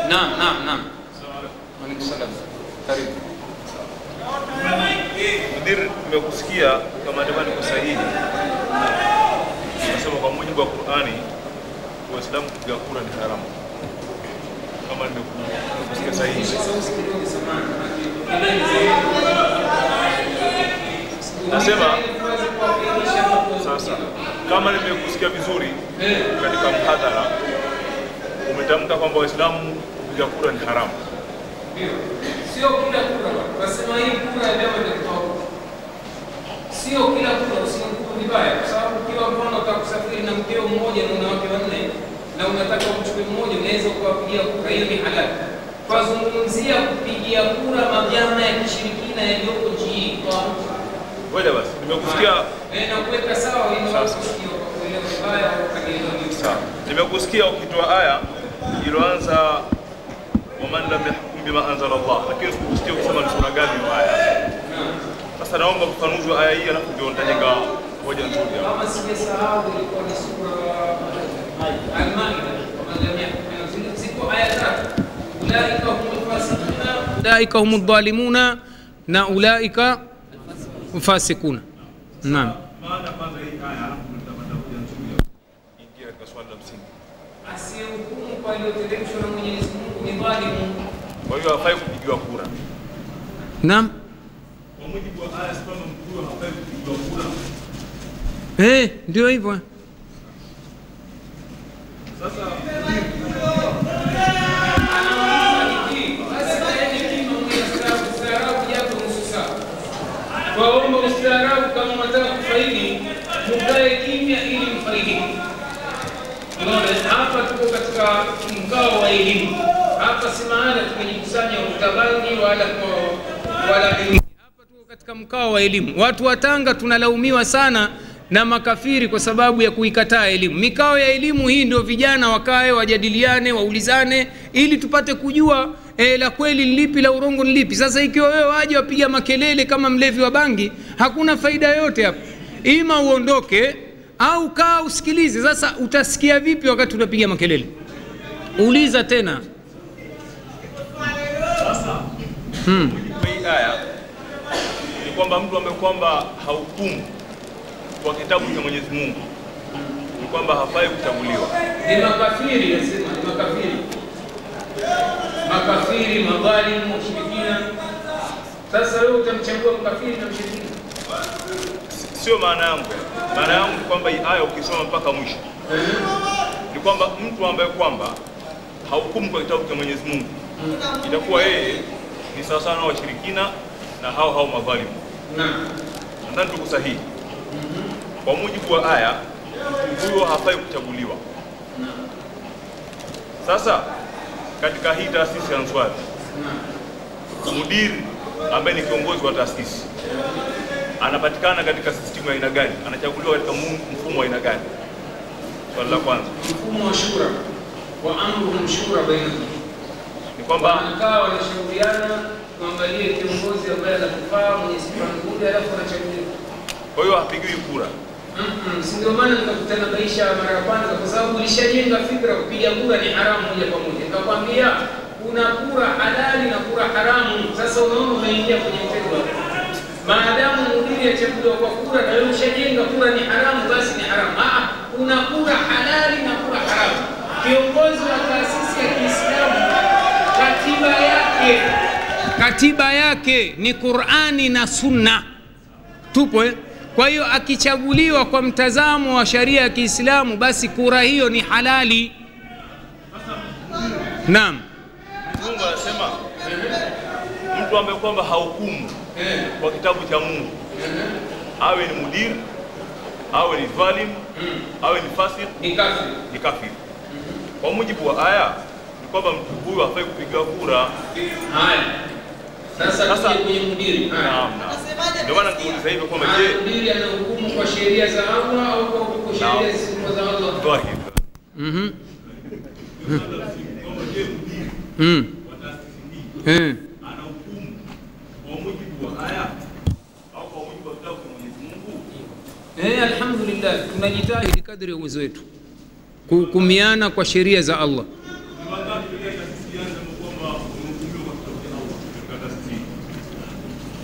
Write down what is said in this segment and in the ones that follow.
naam naam naam Waalaikum salam karibu Mudir, nimekusikia kama ndivyo niko sahihi. Nasema kwa mujibu wa Qur'ani Waislamu kupiga kura ni haramu. Kama nimeku- nimekusikia sahihi. Nasema sasa kama nimekusikia vizuri katika mhadhara umetamka kwamba Waislamu kupiga kura ni haramu. sio kila kura wasema hii kura ya vyama vya kitaifa sio kila kura usihukumu vibaya kwa sababu ukiwa mfano unataka kusafiri na mkeo mmoja na una wake wanne na unataka umchukue mmoja unaweza ukawapigia kura hiyo ni halali twazungumzia kupigia kura mavyama ya kishirikina yaliyoko nchi hii kwa Ngoja basi, nimekusikia Eh, na kuweka sawa ili Sawa. watu wasije wakakuelewa vibaya au wakaelewa ni Sawa. Nimekusikia ukitoa aya iliyoanza waman lam yahkum bima anzala Allah, lakini sikusikia ukisema ni sura gani hiyo aya. Sasa naomba ufafanuzi wa aya hii, alafu ndio nitajenga hoja nzuri hapa. kama sijasahau ilikuwa ni sura Al-Maida kama lam yakun ziko aya tatu ulaika humul fasiquna ulaika humud dhalimuna na ulaika fasikuna naam Maana kwanza hii aya, alafu nitapata hoja nzuri hapa. Ingia katika swali la msingi. asiyehukumu kwa iliyoteremshwa na Mwenyezi Mungu ni dhalimu Kwa hiyo hafai kupigiwa kura. naam Kwa mujibu wa aya, si kwamba mtu huyo hafai kupigiwa kura. eh ndio hivyo Sasa Waomba ustaarabu kama mnataka kufaidi, mukae kimya ili mfaidike. Unaona, hapa tuko katika mkao wa elimu. Hapa si mahala tumejikusanya utabangi wala kwa wala nini. Hapa tuko katika mkao wa elimu. Watu wa Tanga tunalaumiwa sana na makafiri kwa sababu ya kuikataa elimu. Mikao ya elimu hii ndio vijana wakae, wajadiliane, waulizane ili tupate kujua e, la kweli ni lipi, la urongo ni lipi. Sasa ikiwa wewe waje wapiga makelele kama mlevi wa bangi, hakuna faida yoyote hapo. Ima uondoke au kaa usikilize. Sasa utasikia vipi wakati unapiga makelele? Uliza tena. Hmm. kwa hii aya ni kwamba mtu ambaye kwamba hahukumu kwa kitabu cha Mwenyezi Mungu ni kwamba hafai kuchaguliwa. Ni makafiri, nasema ni makafiri, makafiri, madhalimu, washirikina. Sasa wewe utamchagua mkafiri na mshirikina? Sio maana yangu. Maana yangu ni kwamba hii aya ukisoma mpaka mwisho ni kwamba mtu ambaye kwamba hahukumu kwa kitabu cha Mwenyezi Mungu itakuwa yeye ni sawasawa na washirikina na hao hao madhalimu. Naam. Nadhani tuko sahihi. Kwa mujibu wa aya, mtu huyo hafai kuchaguliwa. Sasa katika hii taasisi ya Answari, mudiri ambaye ni kiongozi wa taasisi anapatikana katika sistimu ya aina gani? Anachaguliwa katika mu- mfumo wa aina gani? Swali la kwanza Mfumo wa shura wa amruhum shura bainahum, ni kwamba wanakaa wanashauriana, kuangalie kiongozi ambaye anakufaa mwenye sifa nzuri, alafu anachaguliwa. kwa hiyo hapigiwi kura. Mm-mm, si ndio maana nikakutana maisha mara ya kwanza, kwa sababu ulishajenga fikra kupiga kura ni haramu moja kwa moja. Nikakwambia kuna kura halali na kura haramu. Sasa unaona umeingia kwenye mtego hapo. Maadamu mhubiri achaguliwa kwa kura na wewe ushajenga kura ni haramu, basi ni haramu. Ah, kuna kura halali na kura haramu. Kiongozi wa taasisi ya Kiislamu katiba yake katiba yake ni Qur'ani na Sunna tupo eh? Kwa hiyo akichaguliwa kwa mtazamo wa sharia ya Kiislamu, basi kura hiyo ni halali. Naam. Mungu anasema mtu ambaye kwamba hahukumu kwa kitabu cha Mungu, awe ni mudiri, awe ni dhalim, awe ni fasik, Ni kafiri. ni kafiri. Kwa mujibu wa aya ni kwamba mtu huyu hafai kupiga kura. Haya. Sasa Sasa- tuje kwenye mudiri. Haya. Naam, naam. Ndio maana nikuuliza hivyo kwamba Haya, je, mudiri anahukumu kwa sheria za Allah au kwa kwa sheria Naam. zisizo za Allah? dhahir Mhm. Mm. Eh. anahukumu kwa mujibu wa aya au kwa mujibu wa kitabu cha Mwenyezi Mungu? Eh, alhamdulillah tunajitahidi kadri ya uwezo wetu kuhukumiana kwa sheria za Allah. Ni wangapi katika taasisi yanza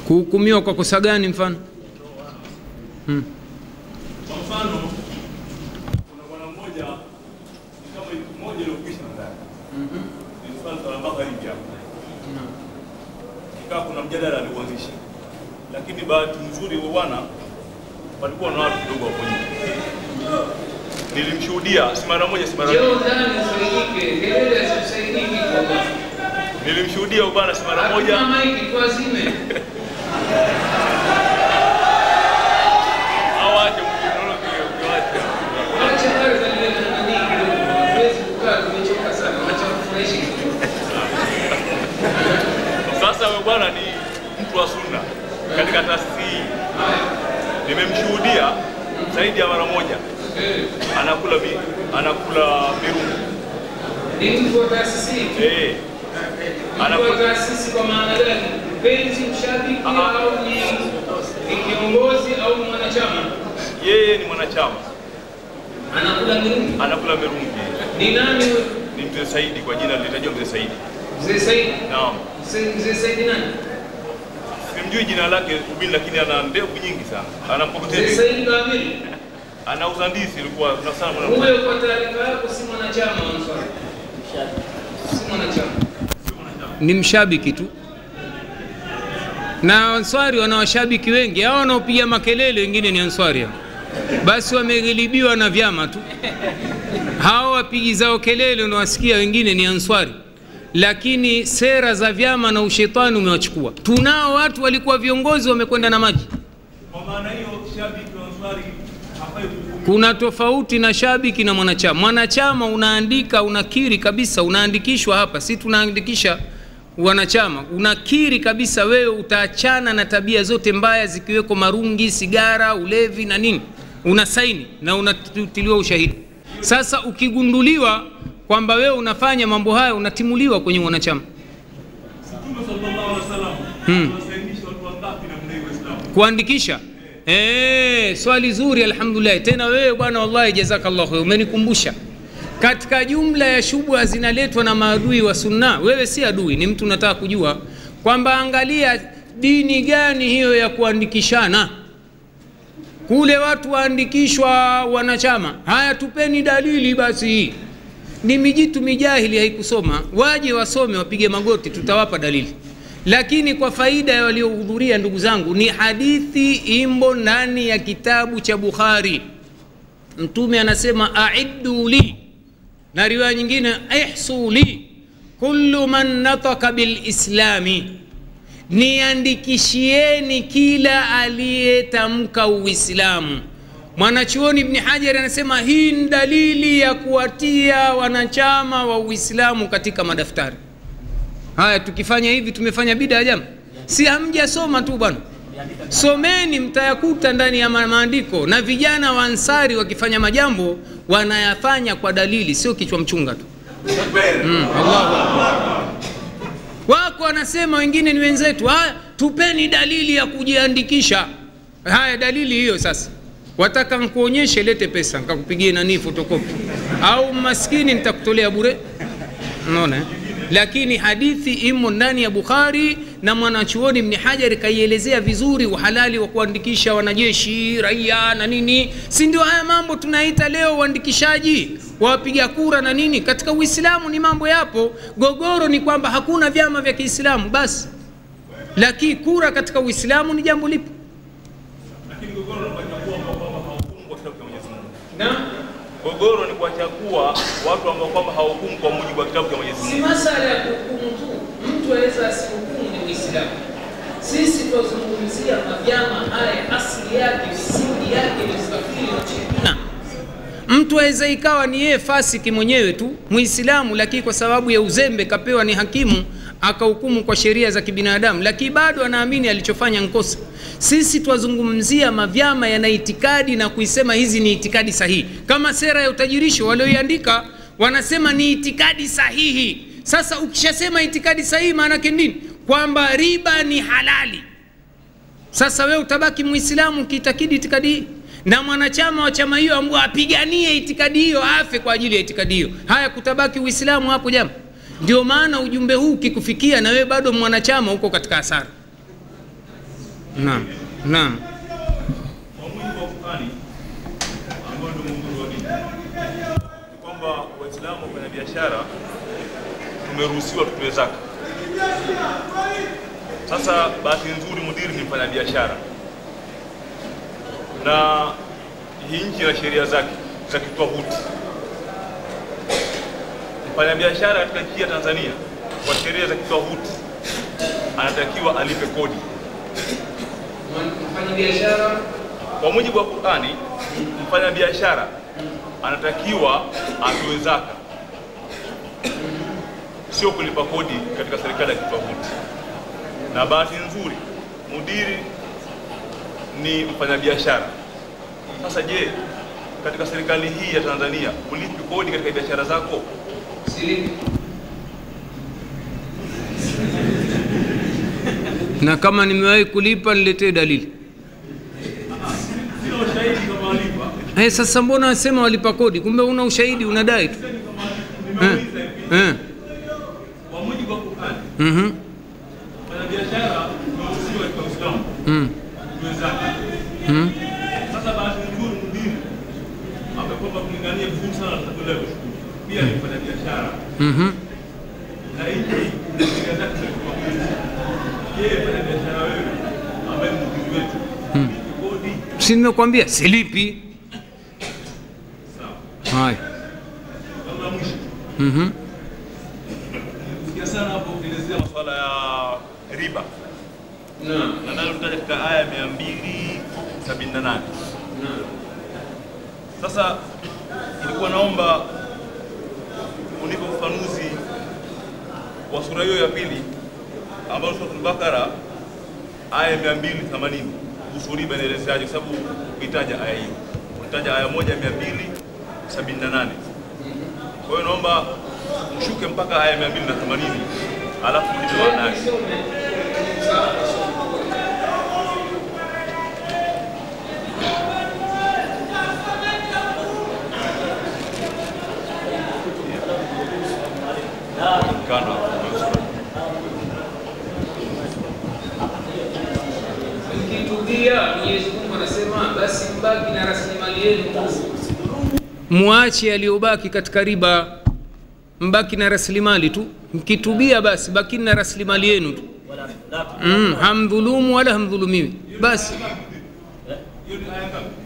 kuhukumiwa kwa kosa gani mfano hmm. Kwa mfano, kuna bwana mmoja ni kama wiki moja iliyokwisha nadhani, ni mfano swala magharibi hapo, ikawa kuna mjadala aliuanzisha, lakini bahati nzuri huyo bwana palikuwa na watu kidogo hapo nje. Nilimshuhudia si mara moja, si mara mbili. Njoo ndani usaidike, kelele hazikusaidiki kwa bwana. Nilimshuhudia huyo bwana si mara moja. Hakuna maiki tuazime. Awache mkutano ukiwacha. Acha pale za lile na nani kidogo. Hatuwezi kukaa tumechoka sana. Acha kufurahisha kidogo. Sasa huyo bwana ni mtu wa sunna katika taasisi hii, nimemshuhudia zaidi ya mara moja Eh, anakula mi, anakula mirungu Ni mtu wa taasisi. eh, Mtu wa anakula taasisi kwa maana gani? Mpenzi, mshabiki Aha. au ni ni kiongozi au ni mwanachama? yeye ni mwanachama, Anakula mirungu. anakula mirungu. Ni nani huyo? Ni mzee Saidi, kwa jina litajwa mzee Saidi. Mzee Saidi. Naam, Mzee Mzee Saidi nani? simjui jina lake ubini, lakini ana ndevu nyingi sana, ana Mzee mkokoteni, Saidi Kamili. anauza ndizi, ilikuwa kuna sana mwana Huyo kwa taarifa yako si mwanachama wa Ansari. Si mwanachama. Ni mshabiki tu. Na Ansari wana washabiki wengi, hao wanaopiga makelele wengine ni Ansari hao. Basi wameghilibiwa na vyama tu. Hao wapigi zao kelele unawasikia wengine ni Ansari. Lakini sera za vyama na ushetani umewachukua. Tunao watu walikuwa viongozi wamekwenda na maji. Kwa maana hiyo shabiki wa Ansari hafai kuhukumiwa. Kuna tofauti na shabiki na mwanachama. Mwanachama unaandika, unakiri kabisa, unaandikishwa hapa, si tunaandikisha wanachama, unakiri kabisa wewe utaachana na tabia zote mbaya zikiweko marungi, sigara, ulevi na nini, una saini na unatiliwa ushahidi. Sasa ukigunduliwa kwamba wewe unafanya mambo haya, unatimuliwa kwenye wanachama. Mtume sallallahu alaihi wasallam Hmm. anawasainisha watu wangapi namna hiyo Waislamu? kuandikisha eh, swali zuri alhamdulillah. Tena wewe bwana, wallahi jazakallah khair, umenikumbusha katika jumla ya shubha zinaletwa na maadui wa sunna. Wewe si adui, ni mtu unataka kujua kwamba angalia dini gani hiyo ya kuandikishana kule watu waandikishwa wanachama. Haya, tupeni dalili basi. Hii ni mijitu mijahili, haikusoma. Waje wasome, wapige magoti, tutawapa dalili. Lakini kwa faida ya waliohudhuria, ndugu zangu, ni hadithi imbo ndani ya kitabu cha Bukhari. Mtume anasema aiddu li, na riwaya nyingine ihsu li kullu man nataka bilislami niandikishieni kila aliyetamka Uislamu. Mwanachuoni Ibni Hajar anasema hii ni dalili ya kuwatia wanachama wa Uislamu katika madaftari haya. Tukifanya hivi tumefanya bida jama, si hamjasoma tu bwana, someni, mtayakuta ndani ya ma- maandiko. Na vijana wa Ansari wakifanya majambo wanayafanya kwa dalili, sio kichwa mchunga tu. Mm, Allahu Akbar. Wako wanasema wengine ni wenzetu, haya tupeni dalili ya kujiandikisha. Haya, dalili hiyo sasa. Wataka nkuonyeshe, lete pesa nkakupigie nani fotokopi, au maskini nitakutolea bure. Unaona eh? Lakini hadithi imo ndani ya Bukhari na mwanachuoni Ibn Hajar kaielezea vizuri uhalali wa kuandikisha wanajeshi, raia na nini. Si ndio haya mambo tunaita leo uandikishaji wa wapiga kura na nini? Katika Uislamu ni mambo yapo. Gogoro ni kwamba hakuna vyama vya Kiislamu basi, lakini kura katika Uislamu ni jambo lipo Lakini gogoro ni kuwachagua ambao kwamba hawahukumu kwa kitabu cha Mwenyezi Mungu. na Gogoro ni kuwachagua watu ambao kwamba hawahukumu kwa mujibu wa kitabu cha Mwenyezi si Mungu. masala ya kuhukumu tu, mtu aweza asihukumu ni Uislamu. Sisi tunazungumzia mavyama haya, asili yake, misingi yake ni ukafiri na ushirikina. Mtu aweza ikawa ni yeye fasiki mwenyewe tu Muislamu, lakini kwa sababu ya uzembe kapewa ni hakimu akahukumu kwa sheria za kibinadamu, lakini bado anaamini alichofanya nkosa. Sisi twazungumzia mavyama yana itikadi na kuisema hizi ni itikadi sahihi, kama sera ya utajirisho walioiandika wanasema ni itikadi sahihi. Sasa ukishasema itikadi sahihi, maana yake nini? Kwamba riba ni halali. Sasa wewe utabaki Muislamu ukiitakidi itikadi hii, na mwanachama wa chama hiyo ambao apiganie itikadi hiyo afe kwa ajili ya itikadi hiyo. Haya, kutabaki Uislamu hapo jama. Ndio maana ujumbe huu ukikufikia na wewe bado mwanachama, uko katika hasara. naam naam Kwa mujibu wa Qur'ani ambao ndio mwongozo wa dini ni kwamba Waislamu kwenye biashara tumeruhusiwa tutoe zaka. Sasa bahati nzuri mudiri ni mfanya biashara na hii nchi ina sheria zake za kitwahuti. Mfanyabiashara katika nchi ya Tanzania kwa sheria za kitwahuti anatakiwa alipe kodi mfanya biashara kwa mujibu wa Qur'ani, mfanyabiashara anatakiwa atoe zaka, sio kulipa kodi katika serikali ya kitwahuti. Na bahati nzuri mudiri ni mfanyabiashara. Sasa je, katika serikali hii ya Tanzania ulipi kodi katika biashara zako? silipi na kama nimewahi kulipa niletee dalili Sina ushahidi kama walipa. Eh, sasa mbona wasema walipa kodi kumbe una ushahidi unadai tu eh. Eh. Kwa mujibu wa Qur'ani, Mhm. mfanyabiashara unaruhusiwa katika Uislamu Mm. kutoa zaka. Mm. Sasa bahati nzuri mdini amekwamba kulingania vizuri sana na tatizo la kushukuru. Pia ni mfanya biashara Mhm. na hiki ni sheria zake za kimapenzi. Je, mfanya biashara wewe ambaye ni mdini wetu lipi kodi? si nimekwambia silipi Sawa. haya Jambo la mwisho Mhm. kusikia sana hapo ukielezea masuala ya riba Naam. na nalo tutaja katika aya mia mbili sabini na nane. Naam. Sasa ilikuwa naomba unipe ufafanuzi wa sura hiyo ya pili ambayo Suratul Bakara aya ya 280 kuhusu riba inaelezeaje, kwa sababu ukitaja aya hiyo unataja aya moja ya 278. Kwa hiyo naomba mshuke mpaka aya ya 280 alafu nipe maana yake. Kana mkitubia Mwenyezi Mungu anasema basi mbaki na rasilimali yenu muache aliyobaki katika riba mbaki na rasilimali tu mkitubia basi bakini na rasilimali yenu tu mm, hamdhulumu wala hamdhulumiwi basi hiyo ni aya ngapi?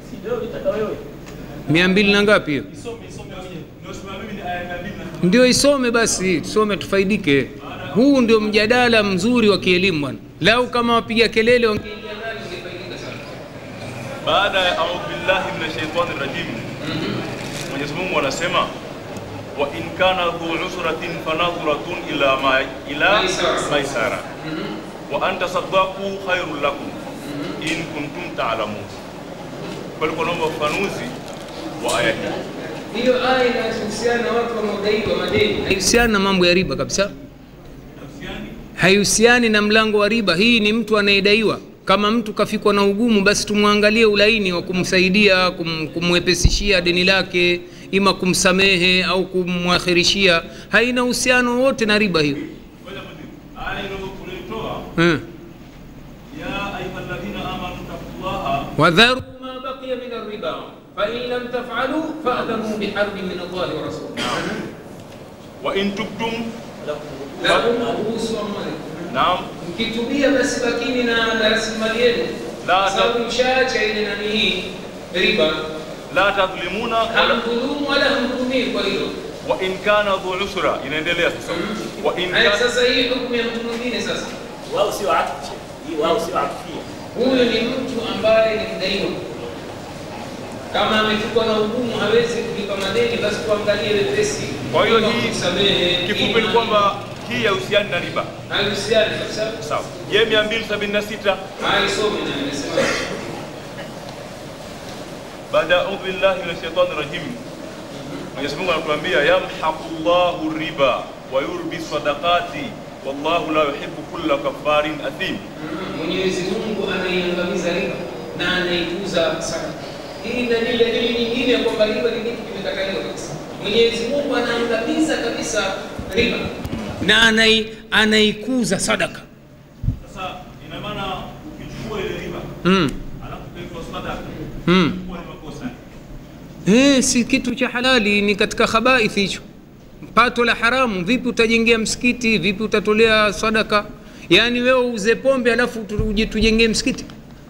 mia mbili na ngapi hiyo Isome isome mwenyewe. Ndio sema mimi ni aya ya 280. ndio isome basi tusome tufaidike huu ndio mjadala mzuri wa kielimu bwana lau kama wapiga kelele wangeingia ndani wangefaidika sana baada ya audhu billahi minash shaitani rajim Mwenyezi Mungu anasema wa in kana dhu usratin fanadhuratun ila ma ila Maisara. maisara wa an tasaddaqu khairul lakum in kuntum ta'lamun. Kwa hiyo naomba ufafanuzi wa aya hii. hiyo aya inahusiana na watu wanaodaiwa madeni haihusiani na mambo ya riba kabisa Nafsiani haihusiani na mlango wa riba hii ni mtu anayedaiwa kama mtu kafikwa na ugumu basi tumwangalie ulaini wa kumsaidia kum, kumwepesishia deni lake ima kumsamehe au kumwakhirishia haina uhusiano wote na riba hiyo ngoja mwenyewe. Aya ile tulitoa eh. ya ayyuhalladhina amanu taqullaha wadharu ma baqiya min arriba fain lam tafalu fadhanu biharbin min allahi wa rasulih wa in tubtum lakum ruhusu amwalikum naam mkitubia basi bakini na na rasilimali yenu La Kwa ta- sababu mshaacha ile nani hii riba la tadhlimuna wala hamdhulumu wala hamdhulumii kwa hilo wa in kana dhu usra inaendelea sasa wa in Haya, kana sasa hii hukumu ya mtu mwingine sasa wao sio atfu hii wao sio atfia huyu ni mtu ambaye ni mdaiwa kama amefikwa na ugumu hawezi kulipa madeni basi tuangalie wepesi Kwa hiyo Ima hii kumsamehe, kifupi ima- ni kwamba hii haihusiani na riba. haihusiani kabisa Sawa. Je, 276 haisome na imesema baada ya audhu billahi minash shaitani rajim, Mwenyezi Mungu anatuambia yamhaqullahu riba wa yurbi sadaqati wallahu la yuhibbu kulla kafarin athim. Mwenyezi Mungu anaiangamiza riba na anaikuza sadaka. Hii ni dalili dalili nyingine ya kwamba riba ni kitu kimekataliwa kabisa. Mwenyezi Mungu anaangamiza kabisa riba na anai, anaikuza sadaka. Sasa ina maana ukichukua ile alafu kaitwa sadaka mm. kuwa ni makosa Eh, si kitu cha halali, ni katika khabaithi hicho, pato la haramu. Vipi utajengea msikiti? Vipi utatolea sadaka? Yaani wewe uuze pombe alafu tu- uje tujengee msikiti?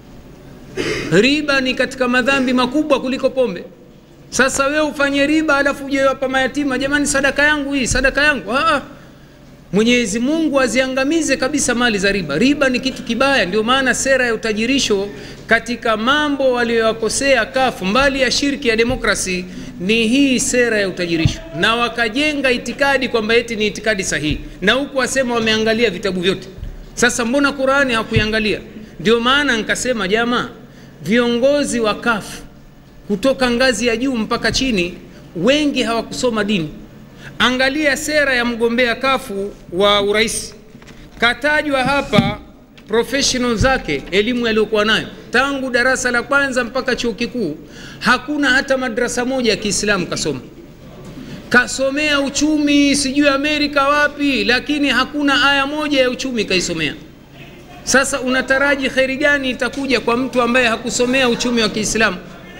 Riba ni katika madhambi makubwa kuliko pombe. Sasa wewe ufanye riba alafu uje wapa mayatima, jamani, sadaka yangu hii, sadaka yangu. Ah, ah. Mwenyezi Mungu aziangamize kabisa mali za riba. Riba ni kitu kibaya, ndio maana sera ya utajirisho katika mambo waliyowakosea kafu mbali ya shirki ya demokrasi ni hii sera ya utajirisho, na wakajenga itikadi kwamba eti ni itikadi sahihi, na huku wasema wameangalia vitabu vyote. Sasa mbona Qurani hakuiangalia? Ndio maana nikasema jamaa, viongozi wa kafu kutoka ngazi ya juu mpaka chini, wengi hawakusoma dini. Angalia sera ya mgombea kafu wa urais, katajwa hapa professional zake, elimu aliyokuwa nayo tangu darasa la kwanza mpaka chuo kikuu, hakuna hata madrasa moja ya Kiislamu kasoma. Kasomea uchumi sijui Amerika wapi, lakini hakuna aya moja ya uchumi kaisomea. Sasa unataraji kheri gani itakuja kwa mtu ambaye hakusomea uchumi wa Kiislamu?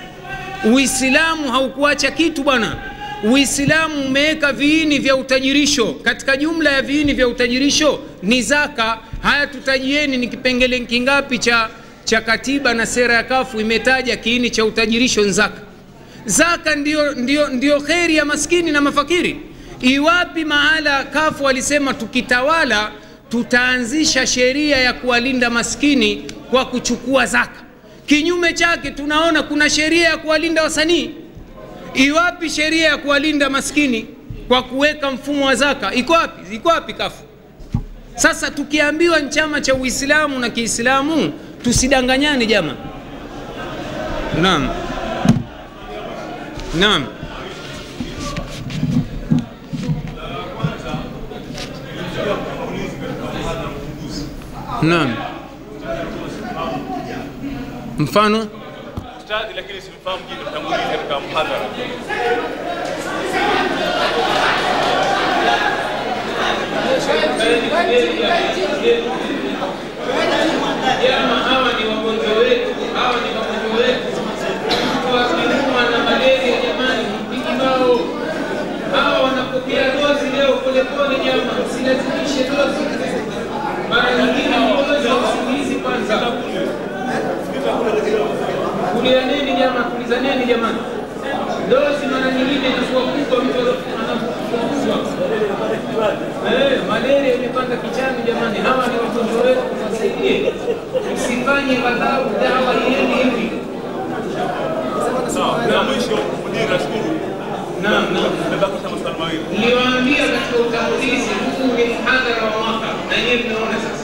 Uislamu haukuacha kitu bwana. Uislamu umeweka viini vya utajirisho. Katika jumla ya viini vya utajirisho ni zaka. Haya, tutajieni ni kipengele kingapi cha, cha katiba na sera ya kafu imetaja kiini cha utajirisho ni zaka. Zaka ndio, ndio, ndio kheri ya maskini na mafakiri. Iwapi mahala kafu walisema tukitawala tutaanzisha sheria ya kuwalinda maskini kwa kuchukua zaka. Kinyume chake tunaona kuna sheria ya kuwalinda wasanii. Iwapi sheria ya kuwalinda maskini kwa kuweka mfumo wa zaka? Iko wapi? Iko wapi kafu? Sasa tukiambiwa ni chama cha Uislamu na Kiislamu, tusidanganyane jama. Naam, naam, naam. Mfano ustadhi, lakini simfahamu jina, mtangulizi katika mhadhara. Jama, hawa ni wagonjwa wetu, hawa ni wagonjwa wetu. Wakiumwa na malaria, jamani, mpigi bao. Hawa wanapokea dozi leo polepole, jama, msilazimishe dozi. Mara nyingine ni dozi ya usingizi kwanza. Kulianeni jama, tulizaneni jamani. Dozi mara nyingine inakuwa kubwa, mtu anafukuzwa. Eh, malaria imepanda kichani jamani, hawa ni wagonjwa wetu, tuwasaidie. Msifanye ghadhabu, dawa iende hivi. Sawa, na mwisho mudiri, nashukuru. Naam, naam. Nimebakisha maswali mawili. Niliwaambia katika utangulizi, huu ni mhadhara wa mwaka, na nyewe mnaona sasa.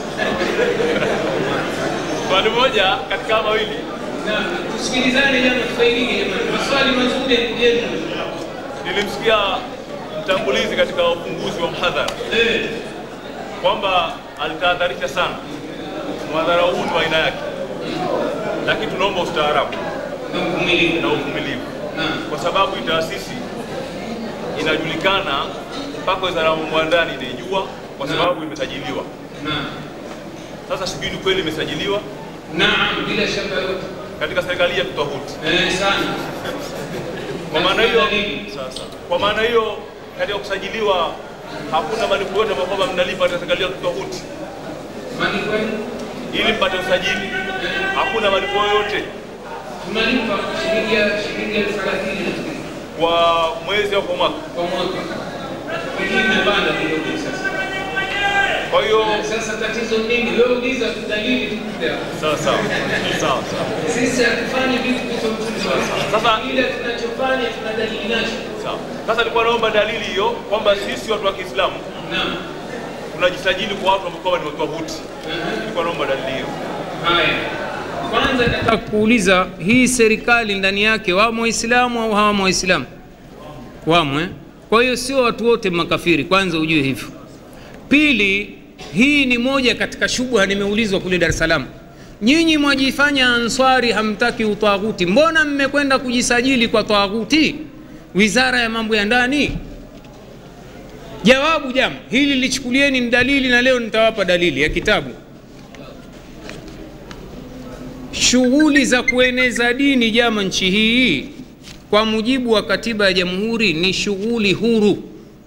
Swali moja katika haya mawili, Naam, tusikilizane jama, tufaidike jamani. Maswali mazuri ya ndugu yetu. nilimsikia mtangulizi katika ufunguzi wa mhadhara Eh, kwamba alitahadharisha sana mhadhara huu ni wa aina yake, lakini tunaomba ustaarabu na uvumilivu. na uvumilivu, Naam. kwa sababu hii taasisi inajulikana mpaka wizara ya mambo ya ndani inaijua, kwa sababu imesajiliwa. Naam. Sasa sijui ni kweli imesajiliwa Naam, bila shaka yote. katika serikali ya tutahuti. Eh, sana. Kwa maana hiyo Dalili. sasa, kwa maana hiyo katika kusajiliwa hakuna malipo yote ambayo kwamba mnalipa katika serikali ya tutahuti Mani kweli? ili mpate usajili, hakuna malipo yoyote tunalipa shilingi ya shilingi elfu thelathini nafikiri, kwa mwezi au kwa mwaka. kwa mwaka, lakini imepanda kidogo sasa. Kwa hiyo Sasa tatizo ni nini? Wewe uliza tu dalili tukupe hapa. sawa sawa sawa sawa Sisi hatufanyi vitu visivyokuwa Sasa- ile tunachofanya tuna dalili nacho. sawa. Sasa nilikuwa naomba dalili hiyo kwamba sisi watu wa Kiislamu Naam. tunajisajili kwa watu ambao kwamba ni watahuti. Nilikuwa naomba dalili hiyo. Haya, kwanza nataka kuuliza hii serikali ndani yake wamo Waislamu au hawamo Waislamu? Wamo eh? Kwa hiyo sio watu wote makafiri, kwanza ujue hivyo. Pili, hii ni moja katika shubha nimeulizwa kule Dar es Salaam. Nyinyi mwajifanya answari, hamtaki utaghuti, mbona mmekwenda kujisajili kwa taghuti, wizara ya mambo ya ndani? Jawabu jama, hili lichukulieni ni dalili, na leo nitawapa dalili ya kitabu shughuli za kueneza dini jama nchi hii kwa mujibu wa katiba ya jamhuri ni shughuli huru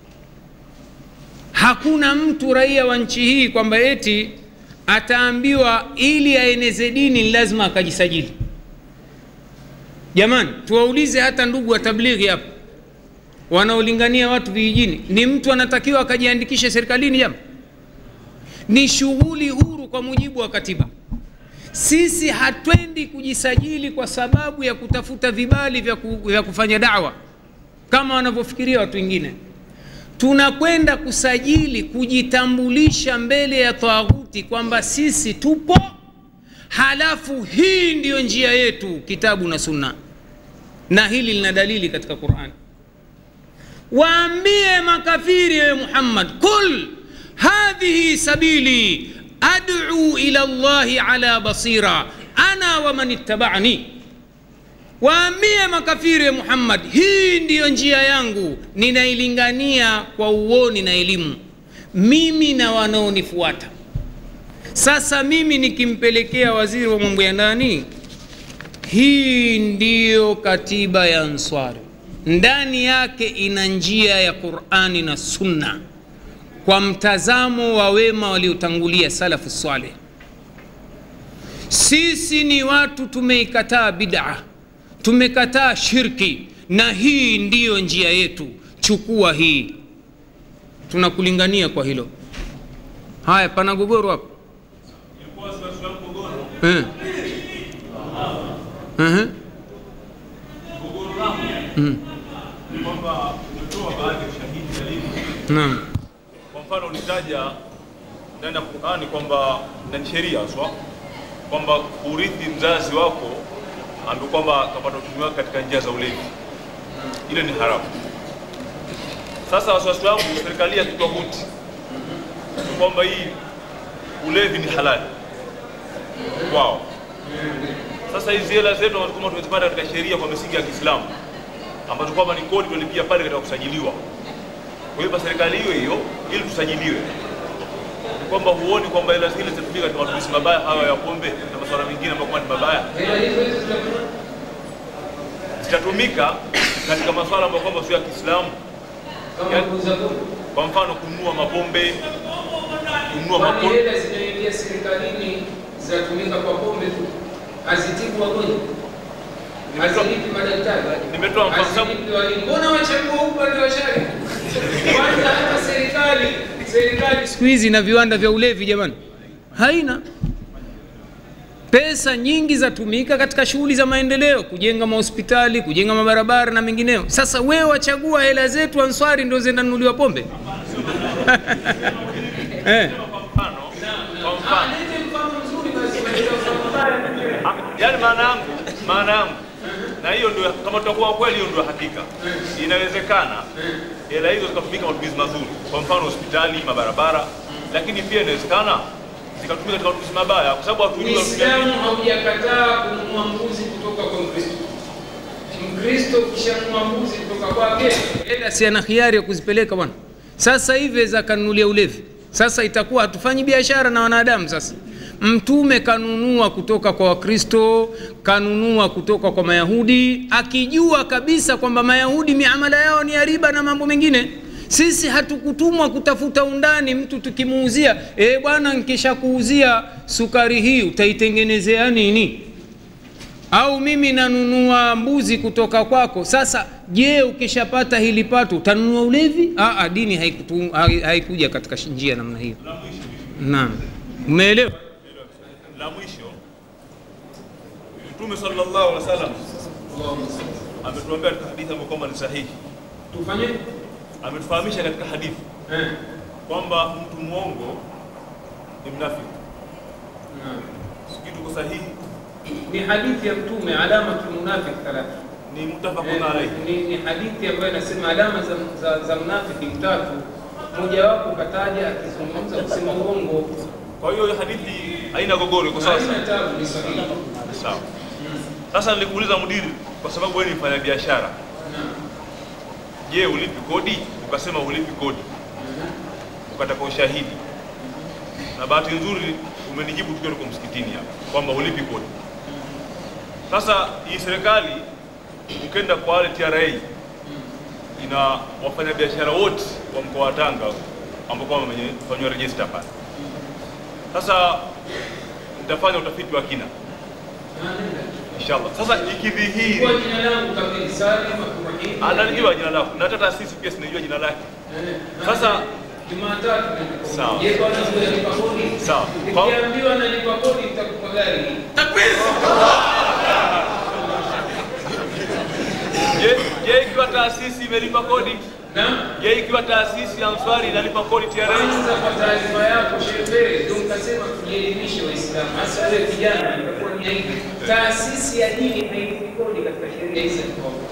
hakuna mtu raia wa nchi hii kwamba eti ataambiwa ili aeneze dini ni lazima akajisajili jamani tuwaulize hata ndugu wa tablighi hapa wanaolingania watu vijijini ni mtu anatakiwa akajiandikishe serikalini jama ni shughuli huru kwa mujibu wa katiba sisi hatwendi kujisajili kwa sababu ya kutafuta vibali vya, ku, vya kufanya dawa kama wanavyofikiria watu wengine tunakwenda kusajili kujitambulisha mbele ya taghuti kwamba sisi tupo halafu hii ndiyo njia yetu kitabu na sunna na hili lina dalili katika qurani waambie makafiri ewe muhammad kul hadhihi sabili ad'u ila llahi ala basira ana wa man ittaba'ani waambie makafiri ya muhammad hii ndiyo njia yangu ninailingania kwa uoni na elimu mimi na wanaonifuata sasa mimi nikimpelekea waziri wa mambo ya ndani hii ndiyo katiba ya answari ndani yake ina njia ya qurani na sunna kwa mtazamo wa wema waliotangulia salafu saleh sisi ni watu tumeikataa bid'a tumekataa shirki na hii ndiyo njia yetu chukua hii tunakulingania kwa hilo haya pana gogoro hapo Ilikuwa sasa swali mgogoro. eh. uh-huh. Mgogoro langu mm. ni kwamba umetoa baadhi ya ushahidi dalili. naam Kwa mfano ulitaja ndani ya Qur'ani kwamba na ni sheria haswa kwamba urithi mzazi wako ambaye kwamba kapata uchumi wake katika njia za ulevi, ile ni haramu. Sasa wasiwasi wangu serikali ya kitwaguti ni kwamba hii ulevi ni halali kwao. Sasa hizi hela zetu ambazo kwamba tumezipata katika sheria kwa misingi ya Kiislamu ambazo kwamba ni kodi tunalipia pale katika kusajiliwa kuipa serikali hiyo hiyo ili tusajiliwe, Ni kwamba huoni kwamba hela zile zitatumika katika matumizi mabaya hayo ya pombe na masuala mengine ambayo kwamba ni mabaya, hela hizo hizo zitakuwa zitatumika katika masuala ambayo kwamba sio ya Kiislamu, kama Ya- kuuza pombe kwa mfano kununua mapombe, kununua kwani mapombe hela zinaingia serikalini zinatumika kwa pombe tu hazitibu wagonjwa hazilipi madaktari Nimetoa mfano sababu- hazilipi walimu mbona wachagua upande wa shari kwanza hata serikali serikali siku hizi na viwanda vya ulevi jamani haina pesa nyingi zatumika katika shughuli za maendeleo kujenga mahospitali kujenga mabarabara na mengineo sasa wewe wachagua hela zetu answari ndio zinanunuliwa pombe eh. kwa mfano, kwa mfano Lete mfano mzuri basi katika mfano mbaya Ah, yaani maana yangu maana yangu na hiyo ndio kama tutakuwa kweli hiyo ndio hakika inawezekana hela hizo zikatumika matumizi mazuri kwa mfano hospitali mabarabara lakini pia inawezekana zikatumika katika matumizi mabaya kwa sababu hatujui wanatumia Uislamu vipi. haujakataa kununua mbuzi kutoka kwa Mkristo. Mkristo kishanunua mbuzi kutoka kwake, hela si ana hiari ya kuzipeleka bwana sasa hivi za kanunulia ulevi sasa itakuwa hatufanyi biashara na wanadamu sasa mtume kanunua kutoka kwa wakristo kanunua kutoka kwa mayahudi akijua kabisa kwamba mayahudi miamala yao ni ya riba na mambo mengine sisi hatukutumwa kutafuta undani mtu tukimuuzia e bwana nkishakuuzia sukari hii utaitengenezea nini au mimi nanunua mbuzi kutoka kwako sasa je ukishapata hili pato utanunua ulevi Aa, dini haikutu- hai- haikuja katika shi- njia namna hiyo la mwisho naam umeelewa la mwisho mtume sallallahu alaihi wasallam ametuambia katika hadithi ambayo kwamba ni sahihi tufanye ametufahamisha katika hadithi eh, kwamba mtu mwongo ni mnafiki naam. sijui tuko sahihi ni hadithi ya Mtume, alamatul munafiq thalatha. ni mutafaqun Eh, alayhi ni, ni hadithi ambayo inasema alama za, za, za mnafiki tatu, mojawapo kataja akizungumza kusema uongo. kwa hiyo hadithi haina gogoro iko sawa Haina tabu, ni sahihi. sawa sasa nilikuuliza mudiri kwa sababu wewe ni mfanya biashara Naam. je ulipi kodi ukasema ulipi kodi ukataka ushahidi na bahati nzuri umenijibu tukiwa tuko msikitini hapa kwamba ulipi kodi Sasa hii serikali ukenda kwa wale TRA ina wafanyabiashara wote wa mkoa wa Tanga ambao kwamba wamefanywa register pale. Sasa nitafanya utafiti wa kina inshallah. Sasa ikidhihiri Kwa jina langu kamili Salim Abdurrahim. analijua jina lako na hata taasisi pia sinajua jina lake. Sasa Jumatatu Sawa. Je, bwana wewe lipa kodi? Sawa. Nikiambiwa nalipa kodi nitakupa gari. je, je ikiwa taasisi imelipa kodi? Na Je, ikiwa taasisi ya Answari inalipa kodi TRA? kwanza kwa taarifa yako shehe, ndio nikasema tujielimishe Waislamu. Hasa wewe kijana itakuwa ni aibu. Taasisi ya dini hailipi kodi katika sheria hizi.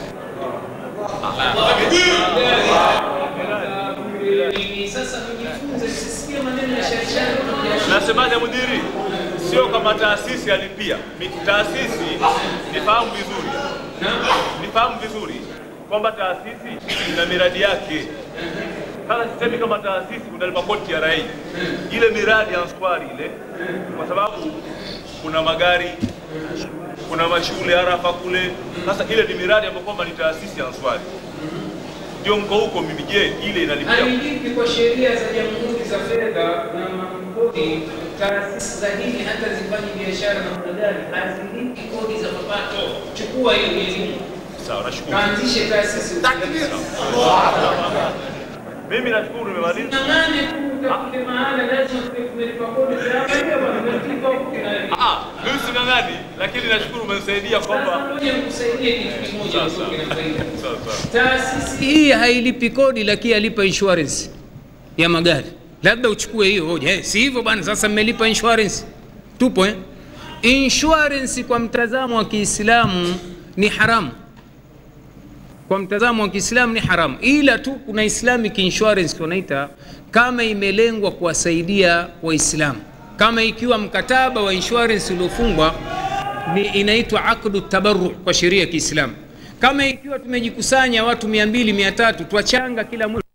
Mimi Sasa mjifunze, sisikie maneno ya sharishari. Nasemaje mudiri? Sio kama taasisi alipia. Mi- Taasisi nifahamu vizuri, nifahamu vizuri kwamba taasisi ina miradi yake. Sasa sisemi kama taasisi unalipa kodi TRA, ile miradi ya Answari ile, kwa sababu kuna magari, kuna mashule Arafa kule. Sasa ile ni miradi ambayo kwamba ni taasisi ya Answari, ndio mko huko. Mimi je, ile inalipia Hailipi kwa sheria za jamhuri za fedha na makodi. Taasisi za dini hata zifanye biashara na mnadani hazilipi kodi za mapato. Chukua hiyo elimu, sawa? Nashukuru. kaanzishe taasisi. Mimi nashukuru, nimemaliza. Ng'ang'ane tu utafute mahala, lazima tuwe tumelipa kodi. Tunaangalia bwana, tumelipa kodi na hiyo. Ah, mimi sing'ang'ani, lakini nashukuru umenisaidia Sasa kwamba ngoja nikusaidie kitu kimoja Sawa, utoke na faida. sawa sawa. Taasisi hii hailipi kodi lakini alipa insurance ya magari labda uchukue hiyo hoja eh, si hivyo bwana sasa mmelipa insurance tupo eh? insurance kwa mtazamo wa kiislamu ni haramu kwa mtazamo wa kiislamu ni haramu ila tu kuna islamic insurance wanaita kama imelengwa kuwasaidia waislamu kama ikiwa mkataba wa insurance uliofungwa ni inaitwa akdu tabarru kwa sheria ya kiislamu kama ikiwa tumejikusanya watu mia mbili mia tatu twachanga kila mwezi